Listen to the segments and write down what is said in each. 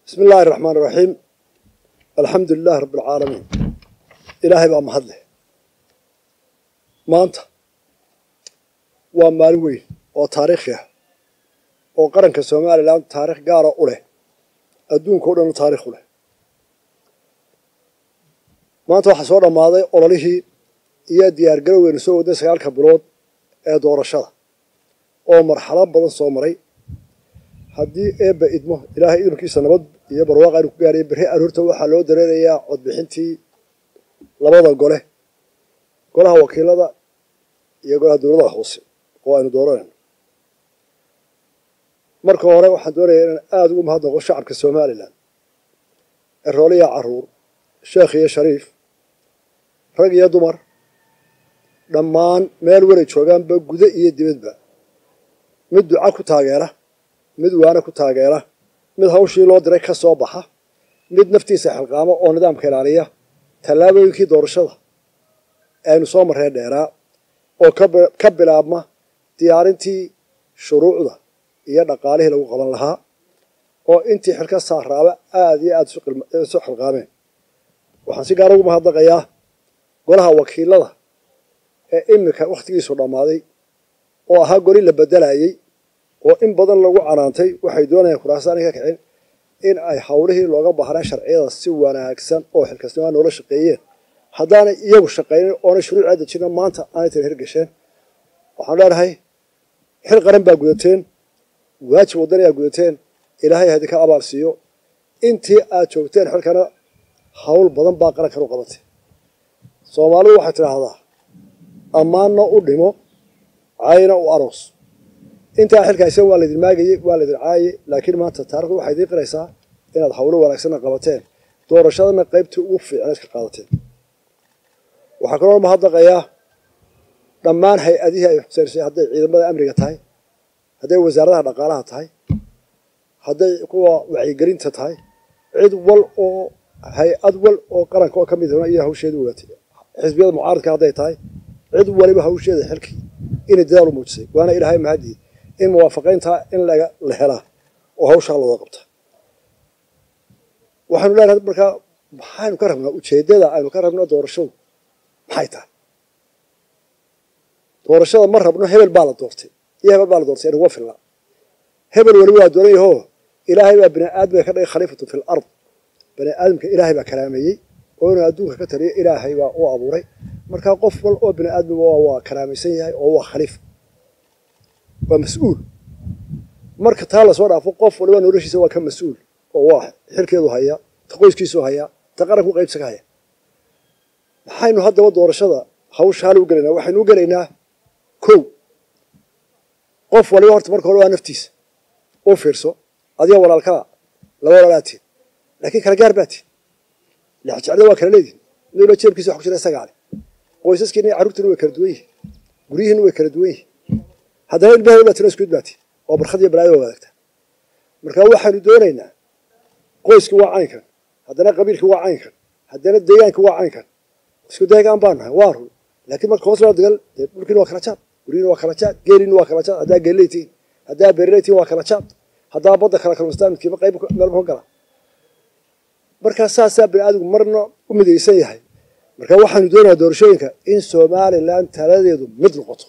bismi illaahi araxmaan iraxiim alxamdu lilahi rabbi alcaalamiin ilaahay baa mahad leh maanta waa maalin weyn oo taariikhi ah oo qaranka somalilan taarikh gaara u leh adduunka o dhan taarikh u leh maanta waxaa soo dhammaaday ololihii iyo diyaargaroweynu soo wadnay sagaalka bilood ee doorashada oo marxalad badan soo maray haddii eebba idmo ilaahay idinkiisa nabad iyo barwaaqa aynu ku gaaraya berri aroorta waxaa loo dareerayaa codbixintii labada gole golaha wakiilada iyo golaha dowladaha hoose oo aynu dooranayno marka hore waxaan doonayaa inaan aada ugu mahadnaqo shacabka somalilan erooliya caruur sheekh iyo shariif rag iyo dumar dhammaan meel waray joogaanba gudo iyo dibadba mid duca ku taageera mid waana ku taageera mid hawshii loo diray ka soo baxa mid naftiisa xilqaamo oo nidaamka ilaaliya tallaabooyinkii doorashada aynu soo marree dheeraa oo ka bilaabma diyaarintii shuruucda iyo dhaqaalihii lagu qaban lahaa oo intii xilka saaraaba aada iyo aada isu xilqaameen waxaan si gaara ugu mahadnaqayaa golaha wakiilada ee iminka wakhtigiisu dhammaaday oo ahaa goli la bedelayey oo in badan lagu canaantay waxay doonayaan kuraasaan ka kicin in ay hawlihii looga baahnaa sharciyada si wanaagsan oo xilkasnimaa noola shaqeeyeen haddaanay iyagu shaqaynin oonay shuruucaa dejina maanta aanay tan hirgasheen waxaan leenahay xil qaran baa gudateen waajib wadanayaa gudateen ilaahay hadinka abaal siiyo intii aad joogteen xilkana hawl badan baa qarankan u qabatay soomaalidu waxay tidhaahdaa ammaanna u dhimo cayna u aroos intaa xilkaaysan waa laydin maagayey waa laydin caayey laakiin maanta taarikhdu waxay idiin qiraysaa inaad hawlo wanaagsanna qabateen doorashadana qaybtii ugu fiicneed ka qaadateen waxaa kaloo mahadnaqayaa dhammaan hay-adihii ay xuseysay hadday ciidamada amniga tahay hadday wasaaradaha dhaqaalaha tahay hadday kuwa wacyigelinta tahay cid wal oo hay-ad wal oo qaranka oo ka mid iyo hawsheeda waatay xisbiyada mucaaradka hadday tahay cid waliba hawsheeda xilkii inay dadaal u muujisay waana ilaahay mahadii in muwaafaqayntaa in laga la helaa oo hawshaa looga qabta waxaynu leenahay markaa maxaynu ka rabnaa ujeeddada aynu ka rabno doorashadu maxay tahay doorashada ma rabno hebel baa la doortay iyo hebel baa la doortay inuga filnaa hebel weliba waa doonayahoo ilaahay baa bini aadamka ka dhigay khaliifatu fi l ard bani aadamka ilaahay baa karaameeyey oo inuu adduunka ka taliyo ilaahay baa u abuuray markaa qof wal oo bini aadmiga waa karaamaysan yahay oo waa khaliif waa mas-uul marka taa lasoo dhaafo qof waliba noloshiisa waa ka mas-uul oo waa xilkeedu hayaa ta qoyskiisu hayaa ta qaranku qaybsa ka haya maxaynu haddaba doorashada hawsha hal u gelaynaa waxaynu u gelaynaa kow qof waliba horta marka hore waa naftiisa u fiirso adiga walaalkaa laba walaalaatiin laakiin kala gaar baa tiin lexjeclada waa kala leedihin midula jeebkiisa wax ku jira isagaa leh qoysaskiina iyo carruurtiina way kala duwan yihin guryihiina way kala duwan yihin haddana ilmaheeda baa tiro iskuid baati oo barkhad iyo balaaya waa wadaagta marka waxaynu doonaynaa qoyskii waa caynkan haddana qabiilkii waa caynkan haddana deegaankii waa caynkan isku deegaan baa nahay waa run laakiin marka hoos loo dagal dee dhulkiina waa kala jaad guryiina waa kala jaad geeliina waa kala jaad haddaa geeliley tihiin haddaa beeriley tihiin waa kala jaad haddaa badda kala kalmastaan midkiiba qayb meelba ka gala markaa saasaa bini aadamku marna u midaysan yahay marka waxaanu doonayaa doorashooyinka in somalilan taladeedu mid noqoto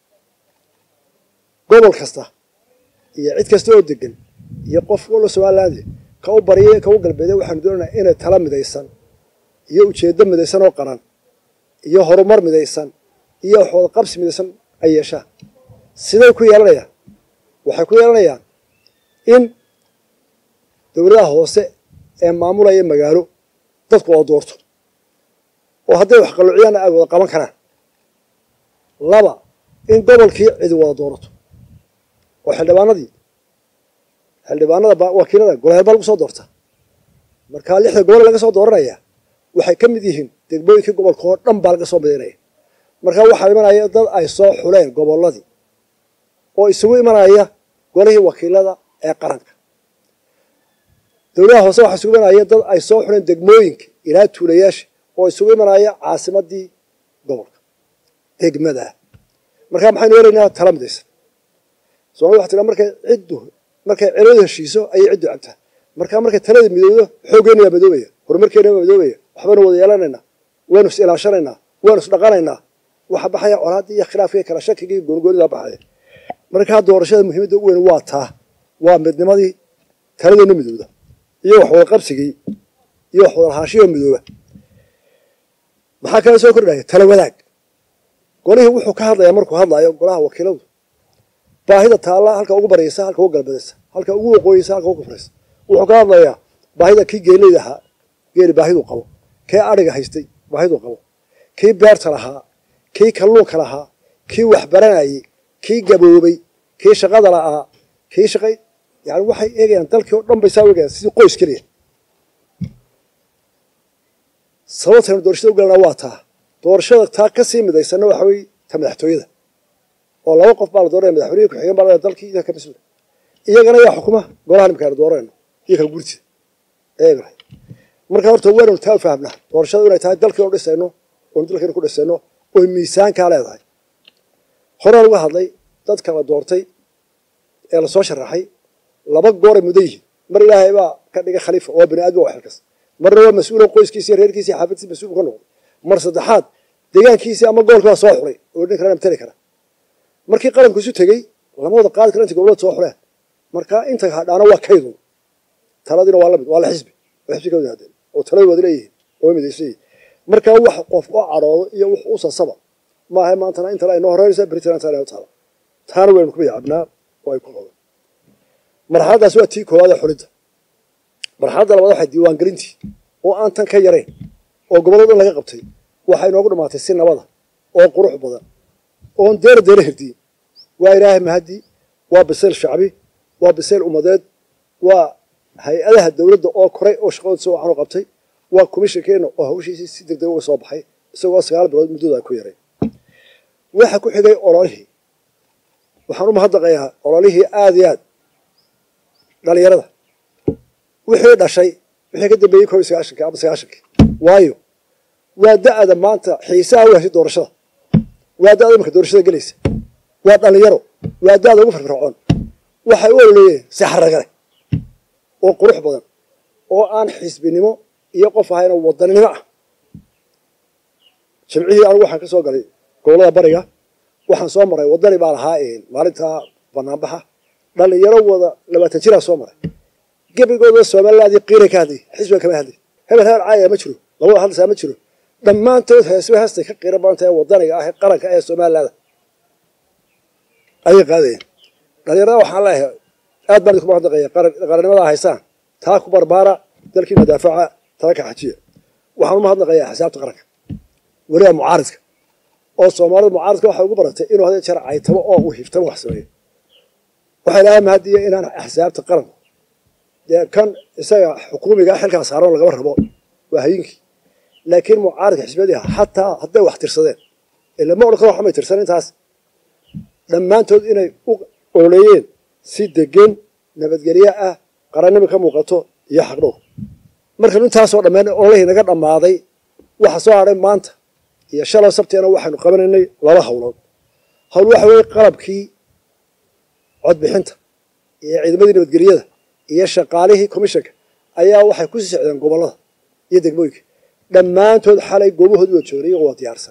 gobol kasta iyo cid kasta oo degan iyo qof walla somaliland ka u bariya ka u galbeeday waxaanu doonaynaa inay tala midaysan iyo ujeeddo midaysan oo qaran iyo horumar midaysan iyo waxwada qabsi midaysan ay yeeshaan siday ku yeelanayaan waxay ku yeelanayaan in dowladaha hoose ee maamulaya magaalo dadku oo doorto oo hadday wax qalluuciyaanna ay wada qaban karaan laba in gobolkii cidi wada doorato oo xildhibaanadii xildhibaanada wakiilada golaheel baa lagu soo doorta markaa lixda gobol laga soo dooranaya waxay ka mid yihiin degmooyinkii gobolka oo dhan baa laga soo midaynaya markaa waxaa imanaya dad ay soo xuleen gobolladii oo isugu imanaya golihii wakiilada ee qaranka dowladaha hoose waxaa isugu imanaya dad ay soo xuleen degmooyinka ilaa tuulayaasha oo isugu imanaya caasimadii gobolka degmadaa markaa maxaynu helaynaa tala midaysan soomali waxa tiraa markay ciddu markay celadu heshiiso ayay ciddu cabtaa markaa markay talada midoodo xooggeena waa madoobaya horumarkeena waa madoobaya waxbaynu wada yeelanaynaa waynu is ilaashanaynaa waynu is dhaqanaynaa waxa baxaya colaaddii iyo khilaafkii kala shakigii goonigoonidaa baxaya markaa doorashada muhiimadda u weyn waa taa waa midnimadii taladeena midooda iyo wax wada qabsigii iyo wax wada lahaanshiyo midooba maxaa kale soo kordhaya tala wadaag golihii wuxuu ka hadlayaa markuu hadlaayo golaha wakiiladu baahida taalla halka ugu baryaysa halka ugu galbadaysa halka ugu waqooyeysa halka ugu kufraysa wuxuu ka hadlayaa baahida kii geeleyda ahaa geeli baahiduu qabo kii adhiga haystay baahiduu qabo kii beerta lahaa kii kalluunka lahaa kii waxbaranayey kii gaboobay kii shaqada la'aa kii shaqay yani waxay eegayaan dalkii oo dhan bay saa eegayaan sidii qoys keliya sababtaynu doorashada u galanaa waa taa doorashada taa ka sii midaysanna waxa weeye ta madaxtooyada oo laba qof baa la dooranaya madaxweynihi ku-xigeen baa la dalkii idaa ka mas-uula iyagana yaa xukuma golaha nimka aynu dooranayno iyo kala gurtida eegna marka horta waynanu taa u fahamnaa doorashada inay tahay dalkiinu dhisayno oonu dalkiinu ku dhisayno oy miisaankaa leedahay horaan uga hadlay dadka la doortay ee lasoo sharaxay laba gooray mudan yihiin mar ilaahay baa ka dhigay khaliifa oo bani aadam waa xilkas marna waa mas-uula qoyskiisi iyo reerkiisi iyo xaafaddiisi mas-uul ka noqday mar saddexaad deegaankiisii ama gobolkii baa soo xulay oo nin kalena matali kara markii qaranku isu tegey lama wada qaadi kara inta gobolada soo xuleen marka inta hadhaana waa kaydun taladiina waa lamid waa la xisbi oo xisbi ka wadaadeen oo talada waad leeyihiin oo midaysan yihiin marka wax qof u cadhoodo iyo wax u sasaba maaha maantana intana ay noo horeynaysa beritan inta inoo taala taana waynu ku bayacabnaa oo ay ku qodan marxaladdaas waa tii koowaad ee xulidda marxaladda labaad waxay diiwaangelintii oo aan tan ka yarayn oo gobollada dhan laga qabtay waxay inoogu dhammaatay si nabada oo qurux badan oon deera deera herdiyin waa ilaahay mahadii waa bisayl shacbi waa bisayl ummadeed waa hay-adaha dowladda oo koray oo shaqadooda si wacan u qabtay waa komishinkeenna oo hawshiisii si deg deg uga soo baxay isagoo sagaal bilood muddooda ku yaray waxa ku xigay ololihii waxaan u mahadnaqayaa ololihii aada iyo aad dhalinyarada wixii dhashay wixii ka dambeeyey koob iyo sagaashankii ama sagaashankii waayo waa da-da maanta xiisaha u heshay doorashada waa da-da imarka doorashada gelaysa waa dhalinyaro waa da-da ugu firfircoon waxay u ololeeyeen si xaragale oo qurux badan oo aan xisbinimo iyo qof ahayna wadaninimo ah jimcihii anigu waxaan ka soo galay gobollada bariga waxaan soo maray wadani baa lahaa maalintaa banaanbaxa dhalinyaro wada labaatan jiraa soo maray gebigooda somalilaadii qiiray ka hadlay xisbiga kama hadlay hebel hebel caaya ma jiro labada hadlaysaa ma jiro dhammaantood heesba heestay ka qiira badanta ee wadaniga ah ee qaranka ee somalilaada ayay qaadayeen dhalinyarada waxaan leeyahay aad baan idinku mahadnaqaya qarannimada haysaan taa ku barbaara dalkiina daafaca taa ka xajiya waxaan u mahadnaqayaa xisaabta qaranka weliba mucaaridka oo soomaalida mucaaridka waxay ugu baratay inuu hadee jeer caytamo oo uu hiftamo wax sameeyo waxay lahaa mahadiya inaan axsaabta qaranku dee kan isaga xukuumiga xilkaa saaran lagama rabo waa hayinkii laakiin mucaaridka xisbiyadiha xataa hadday wax tirsadeen ilama odhan karo waxmay tirsan intaas dhammaantood inay u ololeeyeen si degan nabadgelye ah qarannimi ka muuqato iyo xaqdhow markanu intaasoo dhammeen ololihii naga dhammaaday waxa soo hadhay maanta iyo shalay sabteena waxaynu qabanaynay laba hawlood hawl waxa weeye qalabkii codbixinta iyo ciidamadii nabadgelyada iyo shaqaalihii commishanka ayaa waxay ku sii socdeen gobollada iyo degmooyinka dhammaantood xalay goobahoodii waa joogay iyagoo waa diyaarsan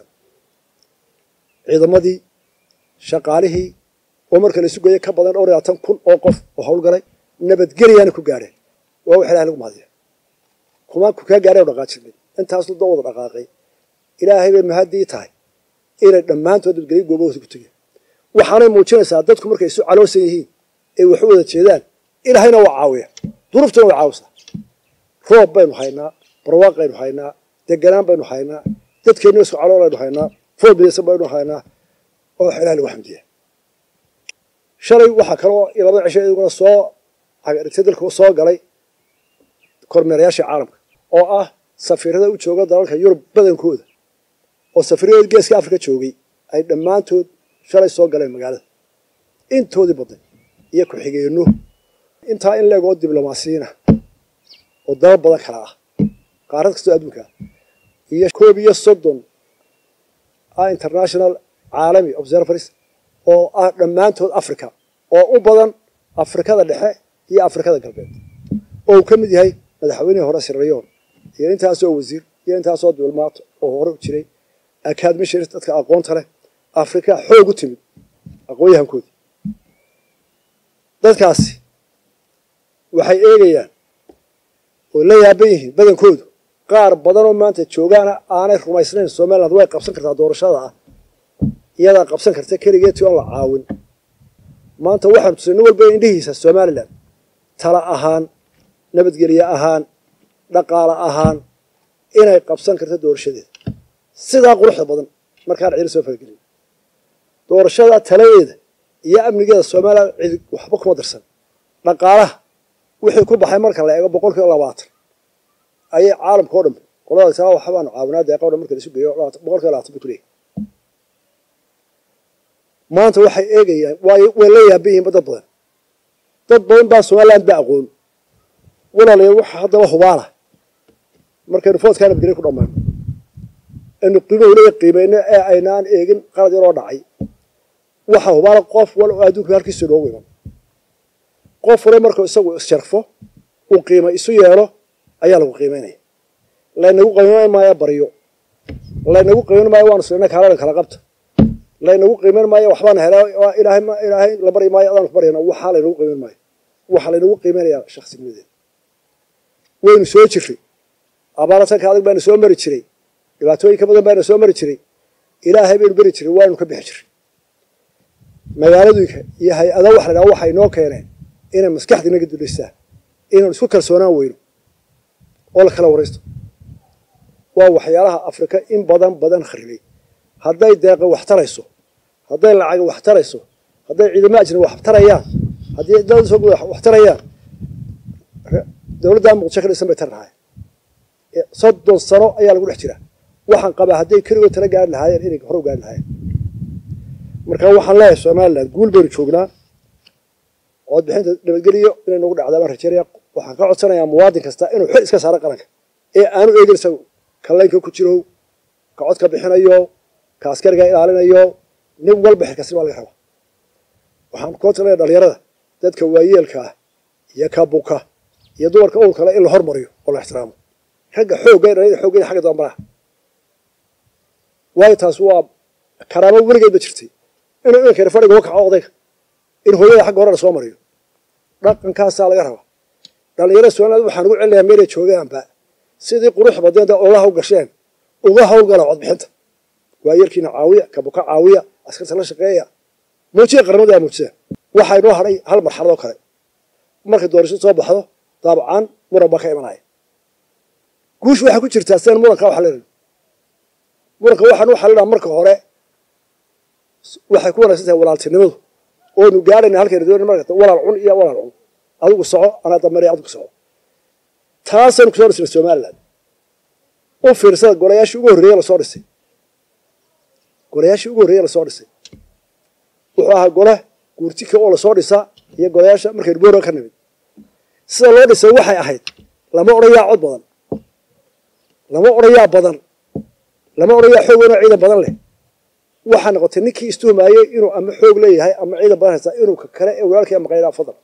ciidamadii shaqaalihii oo marka la isu geeyo ka badan dhowr iyo labaatan kun oo qof oo hawlgalay nabadgelyaana ku gaadheen waa wax ilahay lagu mahadiya kuma ku kaa gaadhay oo dhaqaajirnay intaas doo wada dhaqaaqay ilaahay bay mahadii tahay inay dhammaantood nabadgelyo goobahooda ku tegeen waxaanay muujinaysaa dadku markay isu caloosan yihiin ay wax u wada jeedaan ilaahayna waa caawiya duruuftuna way caawisaa roob baynu haynaa barwaaqaynu haynaa deganaan baynu haynaa dadkeenna isku caloolaynu haynaa fool bidaysan baynu haynaa oo wax ilahay lagu xamdiya shalay waxaa kaloo labada cisho iyaguna soo agdhigtay dalka soo galay kormeerayaashii caalamka oo ah safiirada u jooga dalalka yurub badankooda oo safiiradood geeska afrika joogay ay dhammaantood shalay soo galeen magaalada intoodii badan iyo ku-xigeenno intaa in leegoo diblomaasiyiina oo dalal badan kala ah qaarad kastoo adduunka ah iyo koob iyo soddon ah international caalami observers oo ah dhammaantood africa oo u badan afrikada dhexe iyo afrikada galbeed oo uu ka mid yahay madaxweynihii hore sirrayoon iyo intaasoo wasiir iyo intaasoo duulmaato oo hore u jiray akaadmishiris dadka aqoonta leh afrika xoog u timid aqoon-yahankoodii dadkaasi waxay eegayaan oo la yaaban yihiin badankoodu qaar badanoo maanta joogaana aanay rumaysnayn somaliland way qabsan kartaa doorashada ah iyadaa qabsan karta keligeed ti oon la caawin maanta waxaanu tusay nin walba indhihiisa somalilan tala ahaan nabadgelye ahaan dhaqaale ahaan inay qabsan karto doorashadeeda sidaa quruxda badan markaan cidi soo faragelin doorashada taladeeda iyo amnigeeda somalilan cidi waxba kuma darsan dhaqaalaha wixii ku baxay marka la eego boqol kiiba labaatan ayay caalamka o dhan qolada taa waxbaanu caawinaa deeqa o dhan marka laisu geeyo boqol kiiba labaatan bay ku leeyahay maanta waxay eegayaan way way la yaaban yihiin dad badan dad badan baa somaliland ba aqoon walaalayaal waxa haddaba hubaala markaynu foodkaa nabadgelya ku dhammayno aynu qiimahu leeya qiimayno ee aynaan eegin qalad yaroo dhacay waxa hubaala qof wal oo adduunka halkiisa noogu iman qof wale markuu isagu isjarfo uu qiima isu yeelo ayaa lagu qiimaynaya laynagu qiimayn maayo baryo laynagu qiimayn maayo waanu silina kaalana kala qabta laynagu qiimayn maayo waxbaan helaa ilaahay ilaahay la baryi maayo adaan ku baryana waxaa laynagu qiimayn maayo waxaa laynagu qiimaynayaa shaksinimadeeda waynu soo jirray abaaratanka adag baana soo mari jiray dhibaatooyin ka badan baana soo mari jiray ilaahay baynu beri jiray waanu ka bixi jiray magaaladuyka iyo hay-ada waxa la dhaha waxay noo keeneen inay maskaxda inaga dulaysaa inaan isku kalsoonaan weyno oo la kala waraysto waa waxyaalaha afrika in badan badan kharibay hadday deeqa wax tarayso hadday lacaga wax tarayso hadday ciidamo ajnabi wax tarayaan haddii dowladda soo wax tarayaan dowladda muqdisho ka dhisan bay tar lahaayeen soddon sano ayaa lagu dhex jiraa waxaan qabaa hadday keligood tala gaari lahaayeen inay hore u gaari lahaayeen marka waxaan leeyahay somaliland guul baynu joognaa codbixinta nabadgeliyo inay nagu dhacdaa baan rajeynaya waxaan ka codsanayaa muwaadin kasta inuu xil iska saaro qaranka ee aanu eegin isagu ka laynka ku jiro ka cod ka bixinayo ka askariga ilaalinayo nin walba xilkasni baa laga rabaa waxaan ku codsanayaa dhalinyarada dadka waayeelka ah iyo ka buka iyo dumarka uur kale in la hormariyo oo la ixtiraamo ragga xoogga dhalinyada xooggeeda xagga dambaraha waayo taas waa karaamo weligeed ba jirtay inuu iminkeena fadhiga uga kaco odayga in hooyada xagga hore la soo mariyo dhaqankaasaa laga rabaa dhalinyarada somaliland waxaan ugu celinayaa meelay joogaanba sidii qurux badeeda oga hawl gasheen uga hawlgala codbixinta waayarkiina caawiya kabuka caawiya askarta la shaqeeya muujiya qarnimada muujisa waxaa inoo hadhay hal marxalad oo kale markay doorashadu soo baxdo daabcan muran baa ka imanaya guushu waxay ku jirtaa sidaan muranka waxa leedahay muranka waxaan u xallinaa marka hore waxay ku wanaagsan tahay walaaltinimadu oonu gaarayna halkayna doonay markata walaal cun iyo walaal cun adigu soco anaa dameeray adigu soco taasaynu kusoo dhisnay somaliland u fiirsada golayaashii ugu horreeye lasoo dhisay golayaashii ugu horreeye lasoo dhisay wuxuu ahaa gole guurtika oo lasoo dhisa iyo golayaasha markaynu boora ka nimid sida loo dhisay waxay ahayd lama odhayaa cod badan lama odhayaa badan lama odhayaa xoog weynoo ciidan badan leh waxaa noqotay ninkii istuhumaayey inuu ama xoog leeyahay ama ciidan badan haystaa inuu ka kale ee walaalkii maqaylaa fadal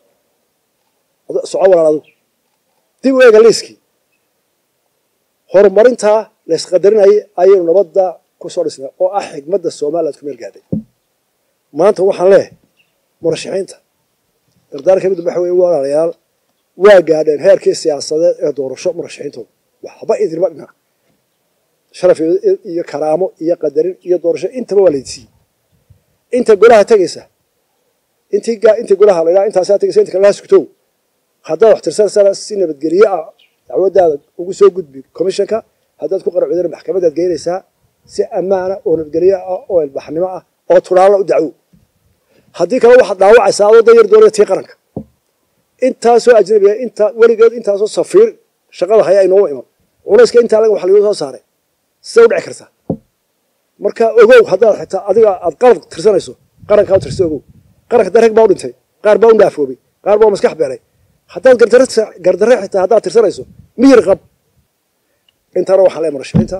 soco walaal adigu dib u eega liiskii horumarintaa laysqadarinayay ayaynu nabadda ku soo dhisnay oo ah xigmadda somaliland ku meel gaadhay maanta waxaan leehay murashaxiinta dardaarka midda waxa weye walaalayaal waa gaadheen heerkii siyaasadeed ee doorasho murashaxiintooda waxba idinma dhina sharaf iyo karaamo iyo qadarin iyo doorasho intaba waa laydsiiyey inta golaha tegaysa intii intii golaha la ydhaha intaasaa tegaysa inta kale hasugtow haddaad wax tirsanaysaana si nabadgelye ah dacwaddaada ugu soo gudbi commissionka haddaad ku qaracudana maxkamadaad geynaysaa si ammaana oo nabadgelye ah oo ilbaxnimo ah oo turaalla u dacwo haddii kale waxaad dhaawacaysaa adoo dayar doonaya tii qaranka intaasoo ajnabiga inta weligeed intaasoo safiir shaqada haya aynooga iman culayska intaa laga wax lagu soo saaray siday u dhici kartaa marka ogow haddaad xitaa adiga aad qalad tirsanayso qarankaa u tirsa ogow qaranka da rag baa u dhintay qaar baa u dhaafoobay qaar baa u maskax beelay haddaad gardarre xitaa haddaad tirsanayso miyir qab intana waxaan leehay murashaxiinta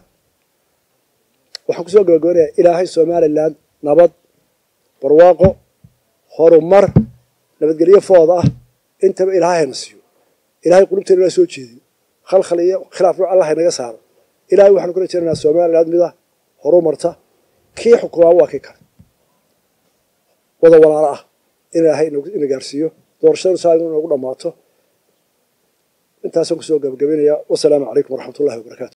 waxaan kusoo gabagabanayaa ilaahay somaliland nabad barwaaqo horumar nabadgelyo fooda ah intaba ilaahayna siiyo ilahay qulubteena inaa soo jeediyo khalkhal iyo khilaaf nooc allah inaga saaro ilahay waxaanu kula jeeranaa somaliland mid ah horu marta kii xukumaa waa kii kale wada walaalo ah in ilaahay ina gaarsiiyo doorashadanu saa inoogu dhammaato intaasaan kusoo gabagabaynayaa wasalaamu calaykum waraxmat ullahi wabarakaatu